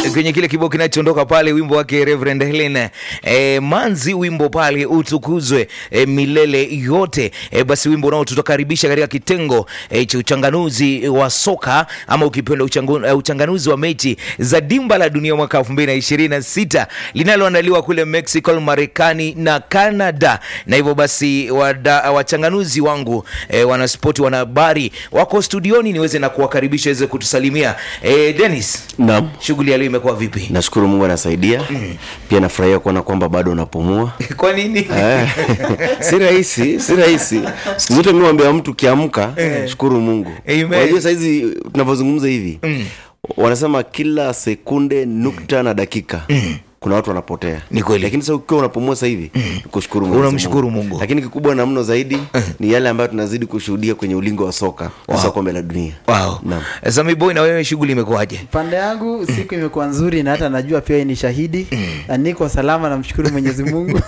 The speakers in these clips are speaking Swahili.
kwenye kile kibao kinachoondoka pale, wimbo wake Reverend Helen e, Manzi, wimbo pale utukuzwe e, milele yote e, basi wimbo unaotukaribisha katika kitengo e, cha uchanganuzi wa soka ama ukipenda uchangu, e, uchanganuzi wa mechi za dimba la dunia mwaka 2026 linaloandaliwa kule Mexico, Marekani na Canada. Na hivyo basi wada, wachanganuzi wangu e, wanaspoti wanahabari wako studioni, niweze na kuwakaribisha weze kutusalimia e, Dennis, Naam. shughuli ya leo imekuwa vipi? Nashukuru Mungu anasaidia. Pia nafurahia kuona kwamba bado unapumua. Kwa nini? Eh, si rahisi, si rahisi. Siku zote mimi mwambia mtu kiamka, shukuru Mungu. Amen. Unajua saizi tunavyozungumza hivi, wanasema kila sekunde nukta na dakika kuna watu wanapotea. Ni kweli. Lakini sasa ukiwa unapumua sasa hivi, kushukuru Mwenyezi Unamshukuru Mungu. Lakini kikubwa na mno zaidi ni yale ambayo tunazidi kushuhudia kwenye ulingo wa soka, hasa kombe la dunia. Wow. Naam. Sami boy, na wewe shughuli imekuwaje? pande yangu siku imekuwa nzuri na hata najua pia yeye ni shahidi na niko salama namshukuru mwenyezi mungu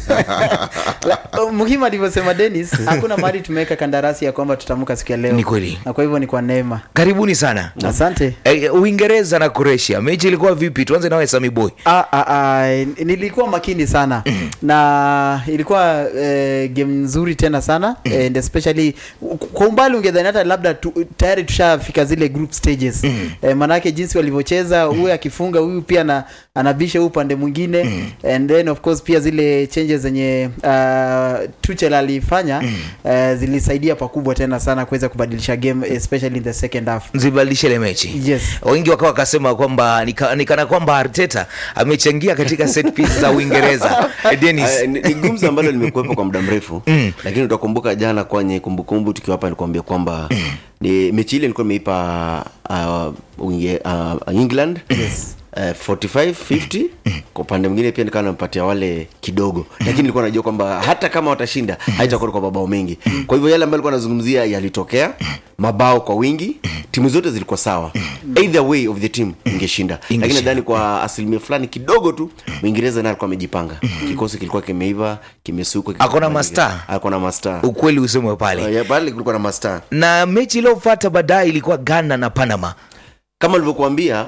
La- muhimu alivyosema denis hakuna mahali tumeweka kandarasi ya kwamba tutamuka siku ya leo Ni kweli. na kwa hivyo ni kwa neema Karibuni sana. asante E, Uingereza na Croatia, mechi ilikuwa vipi? Tuanze nawe Sami boy. Ah, ah, ah, nilikuwa makini sana na ilikuwa eh, game nzuri tena sana and especially kwa umbali ungedhani hata labda tu, tayari tushafika zile group stages eh, manake jinsi walivyocheza huyu akifunga huyu pia na, anabisha huu upande mwingine and then of course pia zile changes zenye uh, Tuchel alifanya eh, zilisaidia pakubwa tena sana kuweza kubadilisha game especially in the second half Zibadilishe ile mechi. Yes. Wengi wakawa wakasema kwamba nika- nikana kwamba Arteta amechangia katika set piece za Uingereza. E, Dennis. Ah, ni ni gumzo ambalo limekuwepo kwa muda mrefu lakini utakumbuka jana kwenye kumbukumbu tukiwa hapa nikuambia kwamba ni mechi ile ilikuwa imeipa uh, Uinge- uh, england Yes. Uh, 45 50 kwa upande mwingine pia nikawa nampatia wale kidogo lakini nilikuwa najua kwamba hata kama watashinda haitakuwa kwa mabao mengi kwa hivyo yale ambayo alikuwa anazungumzia yalitokea mabao kwa wingi timu zote zilikuwa sawa either way of the team ingeshinda lakini Ingeshinda. nadhani kwa asilimia fulani kidogo tu mwingereza naye alikuwa amejipanga kikosi kilikuwa kimeiva kimesukwa Ako na kimebadilika. mastaa. ako na mastaa Ukweli usemwe pale. Uh, ya, pale kulikuwa na mastaa Na mechi iliyofuata baadaye ilikuwa Ghana na Panama. kama alivyokuambia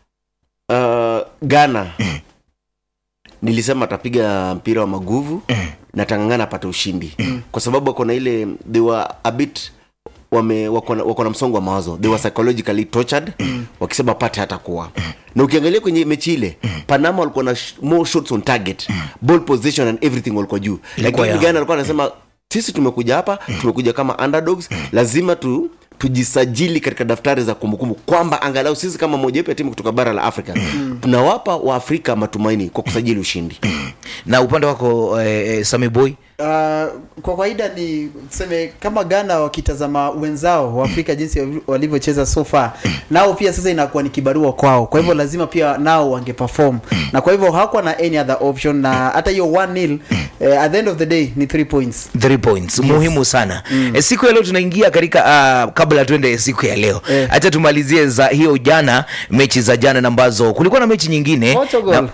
uh, ghana nilisema atapiga mpira wa maguvu na tangangana apate ushindi kwa sababu wako na ile they were a bit wame wako na- wako na msongo wa mawazo they were psychologically tortured wakisema pate hata kuwa na ukiangalia kwenye mechi ile panama walikuwa na sh- more shots on target ball position and everything walikuwa juu Ilikuwa lakini yao. ghana alikuwa anasema sisi tumekuja hapa tumekuja kama underdogs lazima tu tujisajili katika daftari za kumbukumbu kwamba angalau sisi kama mojawapo ya timu kutoka bara la afrika tunawapa waafrika matumaini kwa kusajili ushindi Na upande wako eh, eh, Sami boy. Uh, kwa kawaida ni tuseme kama Ghana wakitazama wenzao wa Afrika jinsi wavi- walivyocheza so far, nao pia sasa inakuwa ni kibarua kwao, kwa hivyo lazima pia nao wangeperform, na kwa hivyo hakuwa na any other option, na hata hiyo 1-0 eh, at the end of the day ni 3 points. Three points muhimu sana e, siku ya leo tunaingia katika uh, kabla tuende siku ya leo Eh. hacha tumalizie za hiyo jana mechi za jana na ambazo kulikuwa na mechi nyingine Portugal.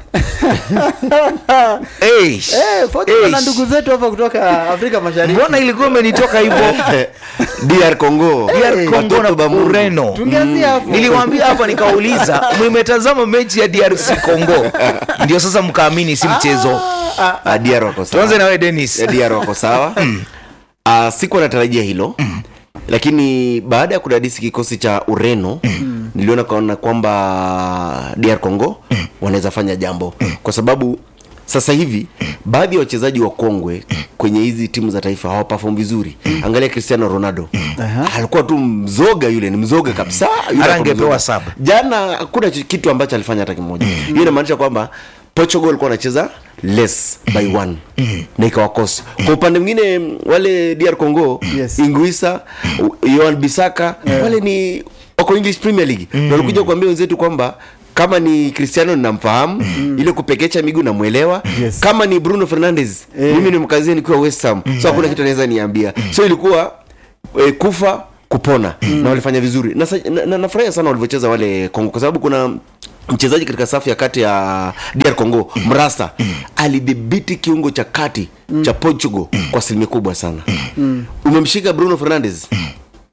Eish. Eh, Portugal na Eish. ndugu zetu hapa kutoka Afrika Mashariki. mbona ilikuwa imenitoka hivyo dr congo DR Congo Watoto na ba Mungu. Ureno Tungeanzia hapo. niliwaambia hapa nikauliza mmetazama mechi ya DRC Congo ndio sasa mkaamini si mchezo Ah, DR wako sawa. tuanze na wewe Dennis Ya DR wako sawa uh, siku anatarajia hilo lakini baada ya kudadisi kikosi cha ureno niliona kaona kwamba dr congo wanaweza fanya jambo kwa sababu sasa hivi baadhi ya wachezaji wa kongwe kwenye hizi timu za taifa hawapafom vizuri angalia cristiano ronaldo Aha. alikuwa tu mzoga yule ni mzoga kabisa Yule Hata alikuwa angepewa mzoga. sub. jana hakuna ch- kitu ambacho alifanya hata kimoja hiyo inamaanisha kwamba portugal alikuwa anacheza less by one na ikawakosa kwa upande mwingine mm, wale dr congo Yes. inguisa yoan bisaka wale ni wako english premier league na walikuja kuambia wenzetu kwamba kama ni cristiano ninamfahamu ile kupekecha miguu namwelewa Yes. kama ni bruno fernandes Eh. mimi ni mkazie nikiwa west ham so hakuna kitu anaweza niambia so ilikuwa e, kufa kupona na walifanya vizuri na, sa- na, na nafurahia sana walivyocheza wale kongo kwa sababu kuna mchezaji katika safu ya kati ya dr congo mrasta alidhibiti kiungo cha kati cha portugal kwa asilimia kubwa sana umemshika bruno fernandes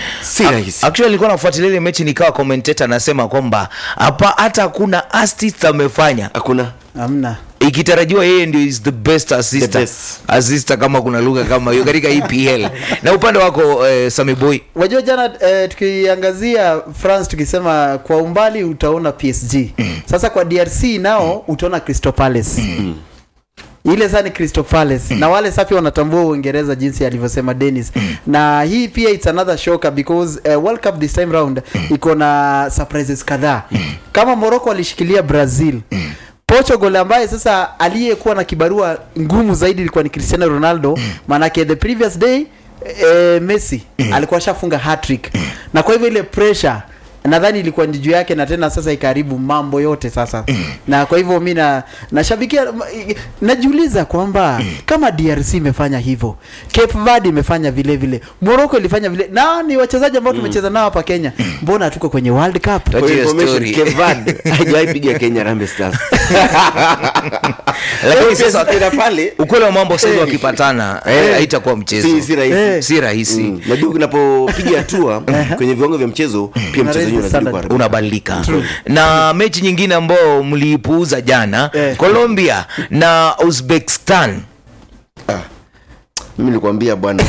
si rahisi actually nilikuwa nafuatilia ile mechi nikawa commentator anasema kwamba hapa hata hakuna assist amefanya hakuna hamna ikitarajiwa yeye ndio is the best assistant The best. assistant kama kuna lugha kama hiyo katika EPL na upande wako eh, Sami Boy wajua jana eh, tukiangazia france tukisema kwa umbali utaona psg sasa kwa drc nao utaona crystal palace ile saa ni crystal palace na wale safi wanatambua uingereza jinsi alivyosema dennis na hii pia its another shocker because uh, world cup this time round iko na surprises kadhaa kama morocco alishikilia brazil portugal ambaye sasa aliyekuwa na kibarua ngumu zaidi ilikuwa ni cristiano ronaldo maanake the previous day eh, messi alikuwa ashafunga hatrick na kwa hivyo ile pressure nadhani ilikuwa ni juu yake na tena sasa ikaribu mambo yote sasa na kwa hivyo mi na nashabikia najiuliza kwamba kama drc imefanya hivyo cape verde imefanya vile vile morocco ilifanya vile na ni wachezaji ambao tumecheza nao hapa kenya mbona hatuko kwenye world cup Tuachie For information, story. Cape Verde haijawahi piga kenya rambe stars lakini sasa Pia pale ukweli wa mambo sasa wakipatana eh, haitakuwa mchezo si, si rahisi Eh. si rahisi Mm. najua unapopiga hatua kwenye viwango vya mchezo pia mchezo wenyewe unazidi standard. kuharibika. unabadilika na mechi nyingine ambayo mliipuuza jana Eh. colombia na uzbekistan mimi nilikwambia bwana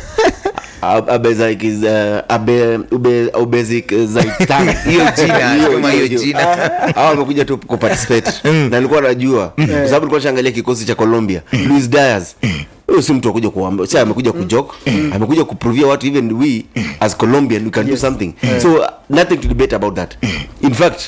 Ab- Abezaikiz- Abe- Ube- Ubezikizaitan. Hiyo jina, Hiyo, kama hiyo, hiyo hiyo. jina. Hawa wamekuja tu kuparticipate na nilikuwa najua kwa sababu nilikuwa shaangalia kikosi cha colombia luis dias huyo si mtu akuja kuamba si amekuja kujok amekuja kuprovia watu even we as colombian we can do something so uh, nothing to debate about that in fact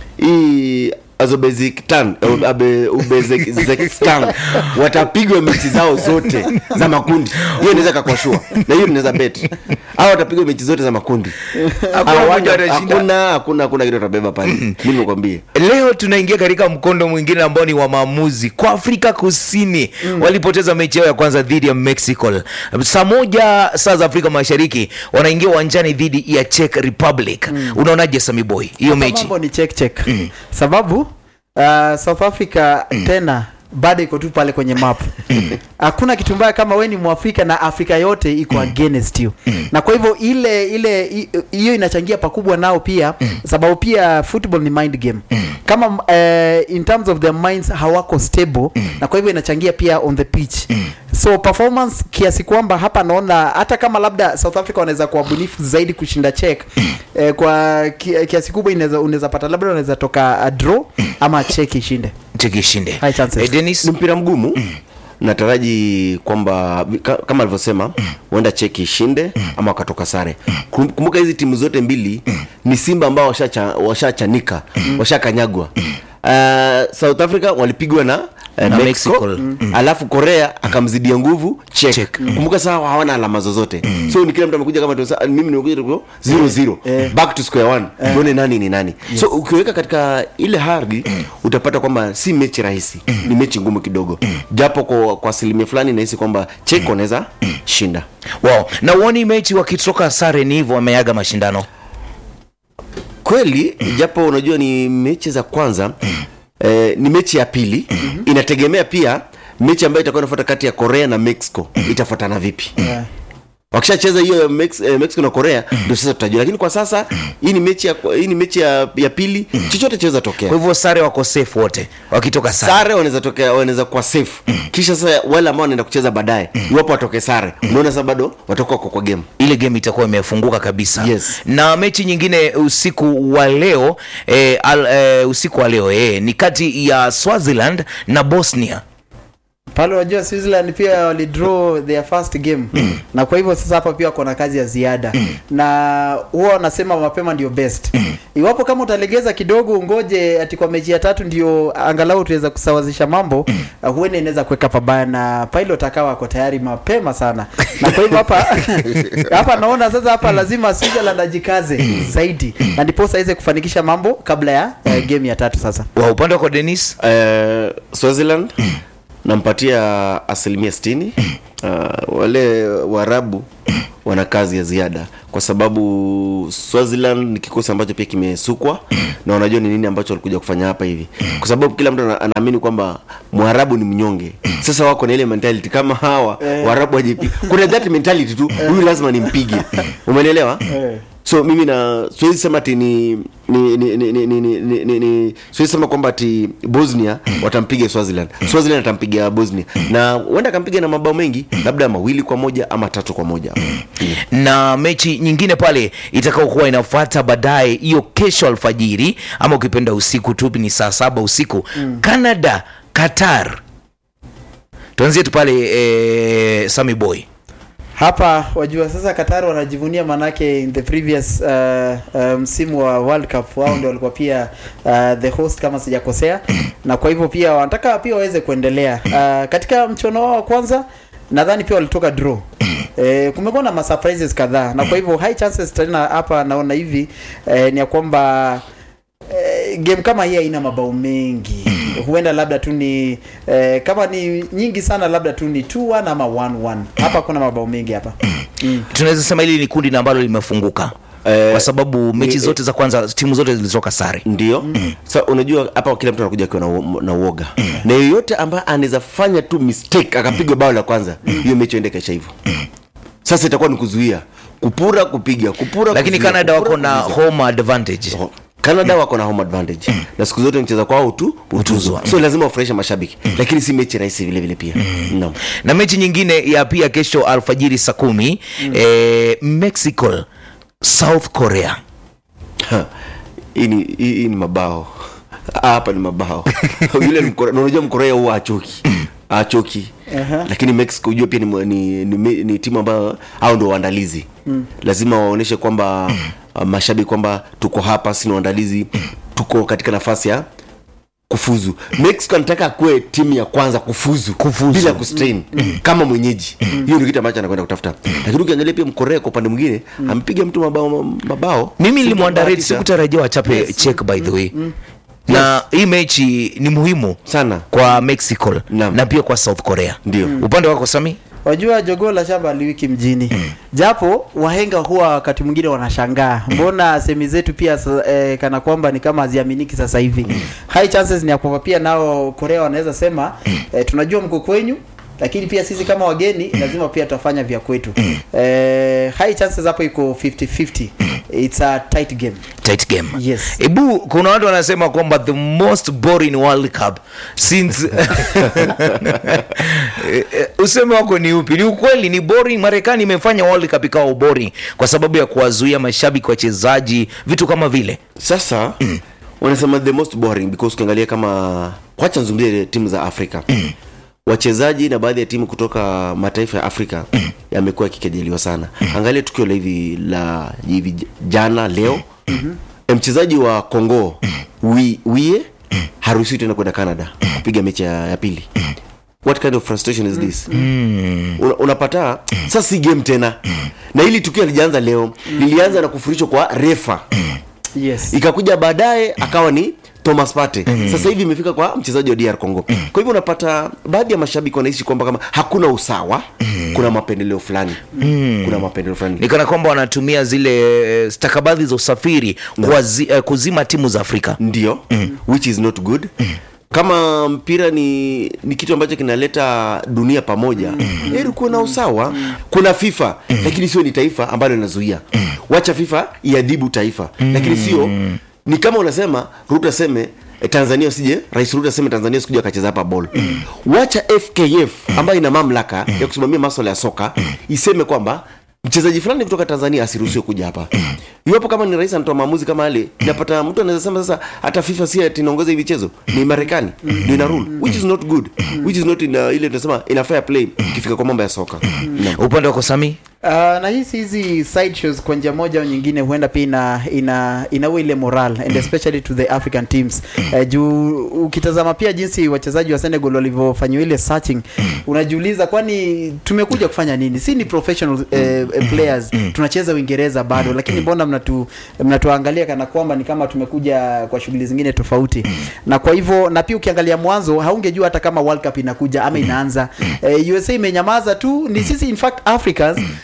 hii azobezikistan Abe- ubezekistan watapigwa mechi zao zote za makundi hiyo inaweza kakwashua na hiyo inaweza bet au watapigwa mechi zote za makundi Hakuna Hawana- mmoja atashinda. hakuna hakuna hakuna kitu atabeba pale mimi nikwambie leo tunaingia katika mkondo mwingine ambao ni wa maamuzi kwa afrika kusini walipoteza mechi yao ya kwanza dhidi ya mexico saa moja saa za afrika mashariki wanaingia uwanjani dhidi ya czech republic unaonaje samiboy hiyo Hapa mechi mambo ni check check sababu uh, south africa tena bado iko tu pale kwenye map hakuna kitu mbaya kama we ni mwafrika na afrika yote iko against you na kwa hivyo ile ile i- hiyo inachangia pakubwa nao pia sababu pia football ni mind game kama uh, in terms of their minds hawako stable na kwa hivyo inachangia pia on the pitch so performance kiasi kwamba hapa naona hata kama labda south africa wanaweza kuwa bunifu zaidi kushinda check eh, kwa ki, kiasi kubwa inaweza unaweza pata labda unaweza toka a draw ama check ishinde Czech ishinde High chances. Eh, Dennis ni mpira mgumu nataraji kwamba ka- kama alivyosema huenda cheki ishinde ama wakatoka sare Kum- kumbuka hizi timu zote mbili ni simba ambao washacha- washachanika washakanyagwa uh, south africa walipigwa na uh, Na mexico, Mexico. alafu korea akamzidia nguvu Czech. Czech. kumbuka saa hawana alama zozote so ni kila mtu amekuja kama tu- sa- mimi nimekuja tu 0 0 back to square one tuone nani ni nani so ukiweka katika ile hali utapata kwamba si mechi rahisi ni mechi ngumu kidogo japo kwa, kwa asilimia fulani nahisi kwamba Czech wanaweza shinda wow. na uoni mechi wakitoka sare ni hivyo wameaga mashindano kweli japo unajua ni mechi za kwanza eh, ni mechi ya pili inategemea pia mechi ambayo itakuwa inafuata kati ya korea na mexico itafuatana vipi Yeah. wakishacheza hiyo ya Mex, eh, mexico na korea ndio sasa tutajua lakini kwa sasa hii ni mechi ya, hii ni mechi ya, ya pili chochote chaweza tokea kwa hivyo sare wako safe wote wakitoka sare sare wanaweza tokea wanaweza kuwa safe kisha sasa wale ambao wanaenda kucheza baadaye iwapo watoke sare unaona sasa bado watakuwa kwa, kwa game ile game itakuwa imefunguka kabisa Yes. na mechi nyingine usiku wa leo eh, al, eh, usiku wa leo eh, ni kati ya swaziland na bosnia pale unajua switzerland pia walidraw their first game na kwa hivyo sasa hapa pia wako na kazi ya ziada na huwa wanasema mapema ndio best iwapo kama utalegeza kidogo ungoje ati kwa mechi ya tatu ndio angalau tuweza kusawazisha mambo uh, huenda inaweza kuweka pabaya na pilot akawa ako tayari mapema sana na kwa hivyo hapa hapa naona sasa hapa lazima switzerland ajikaze zaidi na ndiposa aweze kufanikisha mambo kabla ya uh, game ya tatu sasa wa upande wako denis uh, swaziland nampatia asilimia 60 uh, wale waarabu wana kazi ya ziada kwa sababu swaziland ni kikosi ambacho pia kimesukwa na wanajua ni nini ambacho walikuja kufanya hapa hivi kwa sababu kila mtu ana- anaamini kwamba mwarabu ni mnyonge sasa wako na ile mentality kama hawa waarabu wajipi kuna that mentality tu huyu lazima nimpige umenielewa so mimi na siwezi sema ati ni ni ni ni ni ni ni ni ni siwezi sema kwamba ati Bosnia watampiga Swaziland. Swaziland atampiga Bosnia na huenda akampiga na mabao mengi, labda mawili kwa moja ama tatu kwa moja. na mechi nyingine pale itakaokuwa inafuata baadaye hiyo kesho alfajiri ama ukipenda usiku tu ni saa saba usiku canada qatar tuanzie tu pale eh, Sammy boy hapa wajua sasa Qatar wanajivunia manake in the previous uh, uh, msimu wa World Cup wao ndio walikuwa pia uh, the host kama sijakosea, na kwa hivyo pia wanataka pia waweze kuendelea uh, katika mchuano wao wa kwanza nadhani pia walitoka draw. Eh, kumekuwa na masurprises kadhaa na kwa hivyo high chances tena hapa naona hivi eh, ni ya kwamba eh, game kama hii haina mabao mengi huenda labda tu ni eh, kama ni nyingi sana labda tu ni 2-1 ama 1-1 hapa kuna mabao mengi hapa mm. tunaweza sema hili ni kundi na ambalo limefunguka Eh, kwa sababu mechi ni- zote za kwanza timu zote zilitoka sare Ndio. Sasa unajua hapa kila mtu anakuja akiwa na, uo- na uoga. Na yeyote ambaye anaweza fanya tu mistake akapigwa bao la kwanza, hiyo mechi ende kaisha hivyo. Sasa itakuwa ni kuzuia, kupura, kupiga, kupura. lakini kuzuia, canada kupura, wako na kuzuia. home advantage Canada wako na home advantage na siku zote mcheza kwao tu Utuzwa. utuzwa, so lazima wafurahishe mashabiki, lakini si mechi rahisi vile vile pia. Naam. na mechi nyingine ya pia kesho alfajiri saa kumi eh, mexico south korea Ha, hii ni hii hii ni mabao hapa ni mabao yule ni Mkorea- na unajua mkorea huwa achoki achoki Aha. lakini mexico ujua pia ni, ni, ni, ni, ni timu ambayo au ndio waandalizi lazima waonyeshe kwamba uh, mashabiki kwamba tuko hapa sina waandalizi tuko katika nafasi ya kufuzu mexico anataka akuwe timu ya kwanza kufuzu, Kufuzu. bila kustrain kama mwenyeji hiyo ni kitu ambacho anakwenda kutafuta lakini ukiangalia pia mkorea kwa upande mwingine amepiga mtu mabao mabao mimi Si nilimwandarate kubahatisha. sikutarajia wachape check by the way na hii mechi ni muhimu sana kwa mexico Naam. na pia kwa south korea Ndio. upande wako sami wajua jogoo la shamba aliwiki mjini japo wahenga huwa wakati mwingine wanashangaa mbona semi zetu pia sa- eh, kana kwamba ni kama haziaminiki sasa hivi high chances ni ya kwamba pia nao korea wanaweza sema eh, tunajua mko kwenyu lakini pia sisi kama wageni lazima pia tutafanya vya kwetu eh, high chances hapo iko 50-50 it's a tight game tight game Yes. ebu kuna watu wanasema kwamba the most boring world cup since Eh, eh, useme wako ni upi ni ukweli ni boring marekani imefanya world cup ikawa boring kwa sababu ya kuwazuia mashabiki wachezaji vitu kama vile sasa wanasema the most boring because ukiangalia kama kwacha nzungumzie timu za afrika wachezaji na baadhi ya timu kutoka mataifa ya afrika yamekuwa yakikejeliwa sana angalia tukio la hivi la hivi jana leo mchezaji wa congo wi, wie haruhusiwi tena kwenda canada kupiga mechi ya, ya pili what kind of frustration is this Una, unapata sasa si game tena na hili tukio lijaanza leo lilianza na kufurishwa kwa refa yes ikakuja baadaye akawa ni thomas pate sasa hivi imefika kwa mchezaji wa dr congo kwa hivyo unapata baadhi ya mashabiki wanaishi kwamba kama hakuna usawa kuna mapendeleo fulani kuna mapendeleo fulani ni kana kwamba wanatumia zile eh, stakabadhi za usafiri kuwazi, eh, kuzima timu za afrika ndio which is not good kama mpira ni ni kitu ambacho kinaleta dunia pamoja heri kuwe na usawa kuna fifa lakini sio ni taifa ambalo linazuia wacha fifa iadhibu taifa lakini sio ni kama unasema ruto aseme eh, tanzania usije rais ruto aseme tanzania sikuja akacheza hapa ball wacha fkf ambayo ina mamlaka ya kusimamia maswala ya soka iseme kwamba mchezaji fulani kutoka tanzania asiruhusiwe kuja hapa iwapo kama ni rais anatoa maamuzi kama yale napata mtu anaweza sema sasa hata fifa si ati inaongoza hivi chezo ni marekani ndio ina rule which is not good which is not in, uh, ile tunasema ina fair play ikifika kwa mambo ya soka Naam. upande wako sami Uh, na hisi hizi side shows kwa njia moja au nyingine huenda pia ina ina inaua ile moral and especially to the African teams uh, juu ukitazama pia jinsi wachezaji wa Senegal walivyofanyiwa ile searching unajiuliza kwani tumekuja kufanya nini si ni professional uh, players tunacheza Uingereza bado lakini mbona mnatu mnatuangalia kana kwamba ni kama tumekuja kwa shughuli zingine tofauti na kwa hivyo na pia ukiangalia mwanzo haungejua hata kama World Cup inakuja ama inaanza uh, USA imenyamaza tu ni sisi in fact Africans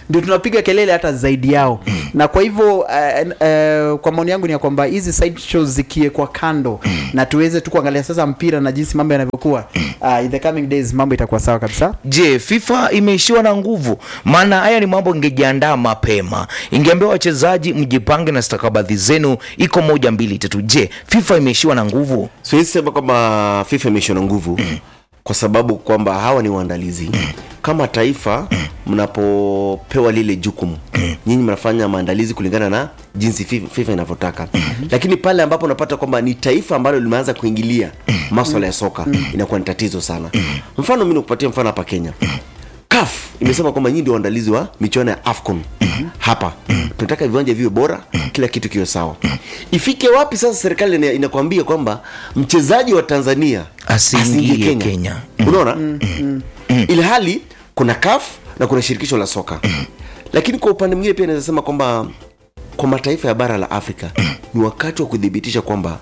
ndio tunapiga kelele hata zaidi yao na kwa hivyo uh, uh, kwa maoni yangu ni ya kwamba hizi side shows zikiekwa kando na tuweze tu kuangalia sasa mpira na jinsi mambo yanavyokuwa uh, in the coming days mambo itakuwa sawa kabisa je fifa imeishiwa na nguvu maana haya ni mambo ingejiandaa mapema ingeambia wachezaji mjipange na stakabadhi zenu iko moja mbili tatu je fifa imeishiwa na nguvu siwezi sema kwamba fifa imeishiwa na nguvu kwa sababu kwamba hawa ni waandalizi kama taifa mnapopewa lile jukumu nyinyi mnafanya maandalizi kulingana na jinsi FIFA FIFA inavyotaka lakini pale ambapo unapata kwamba ni taifa ambalo limeanza kuingilia maswala ya soka inakuwa ni tatizo sana mfano mi nikupatia mfano hapa kenya CAF imesema kwamba nyinyi ndio waandalizi wa michuano ya AFCON hapa. Tunataka viwanja viwe bora, kila kitu kiwe sawa. Ifike wapi sasa serikali ina- inakwambia kwamba mchezaji wa Tanzania Asiingie Kenya. Unaona? Ili hali kuna CAF na kuna shirikisho la soka. Lakini kwa upande mwingine pia naweza sema kwamba kwa mataifa ya bara la Afrika ni wakati wa kudhibitisha kwamba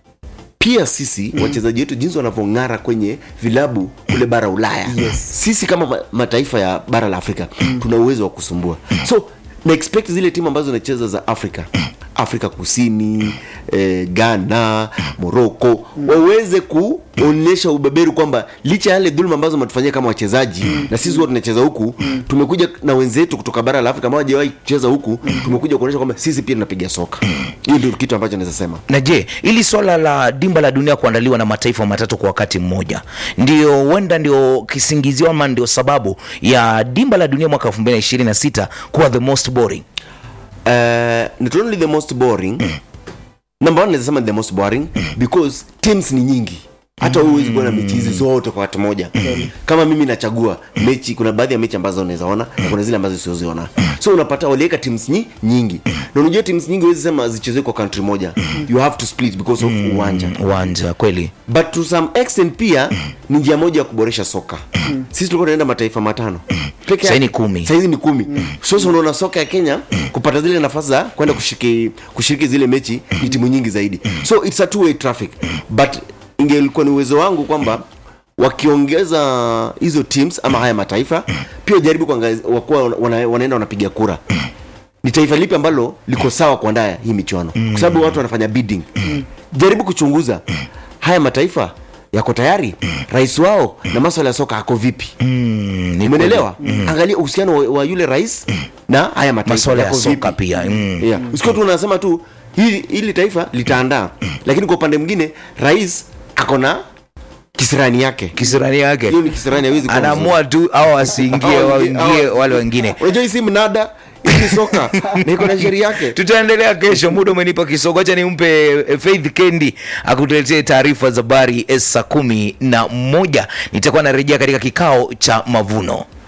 pia sisi wachezaji wetu jinsi wanavyong'ara kwenye vilabu kule bara ulaya Yes. sisi kama ma- mataifa ya bara la afrika tuna uwezo wa kusumbua so na expect zile timu ambazo zinacheza za afrika afrika kusini eh, ghana moroko waweze kuonyesha ubeberu kwamba licha ya yale dhuluma ambazo matufanyia kama wachezaji na sisi huwa tunacheza huku tumekuja na wenzetu kutoka bara la afrika ambao hawajawahi kucheza huku tumekuja kuonyesha kwamba sisi pia tunapiga soka hiyo ndio kitu ambacho naweza sema na je ili swala la dimba la dunia kuandaliwa na mataifa matatu kwa wakati mmoja ndio huenda ndio kisingizio ama ndio sababu ya dimba la dunia mwaka 2026 kuwa the most boring uh, not only the most boring number one naweza sema the most boring because teams ni nyingi hata mm. huwezi kuwa na mechi hizi zote kwa wakati moja kama mimi nachagua mechi kuna baadhi ya mechi ambazo unaweza ona na kuna zile ambazo siweziona so unapata waliweka teams nyi, nyingi na unajua teams nyingi huwezi sema zichezwe kwa country moja you have to split because of uwanja uwanja kweli but to some extent pia ni njia moja ya kuboresha soka sisi tulikuwa tunaenda mataifa matano Peke Sasa yake- ni kumi. saizi ni kumi sasa unaona soka ya kenya kupata zile nafasi za kwenda kushiriki, kushiriki zile mechi ni timu nyingi zaidi so it's a two way traffic but ingelikuwa ni uwezo wangu kwamba wakiongeza hizo teams ama haya mataifa pia jaribu kuangalia wakuwa wana, wanaenda wanapiga kura ni taifa lipi ambalo liko sawa kuandaa hii michuano kwa sababu watu wanafanya bidding jaribu kuchunguza haya mataifa yako tayari rais wao na maswala ya soka ako vipi mm, ni umenelewa angalia uhusiano wa, wa yule rais na haya mataifa maswala ya yako soka vipi pia mm. yeah. usikiwa tu unasema tu hili, hili taifa litaandaa lakini kwa upande mwingine rais ako na kisirani yake kisirani yake hiyo ni kisirani hawezi kuwa mzuri. anaamua tu au asiingie Hao waingie hao- wale wengine unajua hii si mnada hii ni soka na iko na sheria yake tutaendelea kesho muda umenipa kisogo acha nimpe eh, faith kendi akutuletee taarifa za habari saa kumi na moja nitakuwa narejea katika kikao cha mavuno